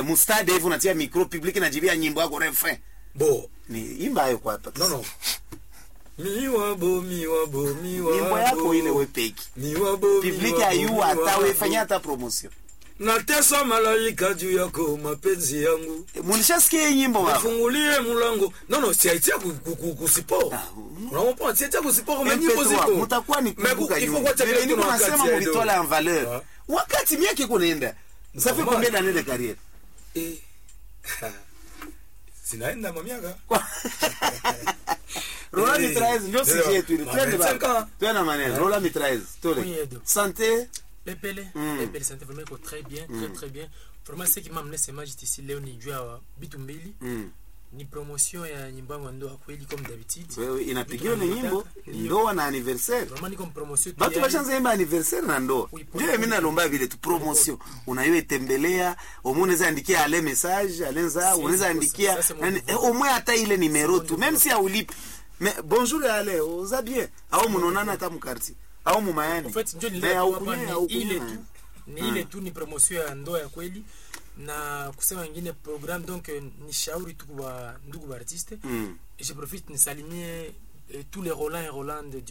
mustade hivi unatia micro public najibia nyimbo yako refrain bo ni imba hayo kwa hapa no no miwabo miwabo miwabo nyimbo yako ile wepeki miwabo public miwabo, ayua hata miwabo. wefanya hata promotion nateswa malaika juu yako mapenzi yangu mulishasikia hii nyimbo baba nifungulie mlango no no siaitia kusipo Ah, unaompa siaitia kusipo kama nyimbo MP3, ziko mutakuwa ni kumbuka nyuma Vile niko nasema mulitola en valeur wakati miaka iko naenda ça fait Normal. combien d'années de carrière zinaenda mamiaka Rola Eh, mitraise ndio eh, sije yetu ile ma- twende vingt-cinq baba ans. twende maneno Rola mitraise tole Oui, Edo. santé Pepele, Mm. Pepele Santé vraiment iko très bien, très très bien. Vraiment ce qui m'a amené ce match ici leo ni juu ya bitu mbili, mm. ni promotion ya nyimbo yangu ya ndoa kweli comme d'habitude. wewe inapigiwa ni Vitu nyimbo ndio. ndoa na anniversaire Vraiment niko promotion tu batu ya- bashanza imba anniversaire na ndoa Oui, ndio mimi nalomba vile tu promotion unaiwe itembelea omu unaweza andikia ale message alenza Si, unaweza si, andikia ça, c'est mon nani- devoir. eh, au moins hata ile numero C'est tu mon même devoir. si aulipi mais bonjour ale oza bien au munonana hata mukarti au mumayani En fait ndio Mais nilikuwa haukunywa, hapa ni haukunywa. ile tu. Ni ile tu ni promotion ya ndoa ya kweli na kusema wengine program donc eh, ni shauri tu kwa ndugu ba artiste Mm. et je profite nisalimie eh, tous les Roland et Roland du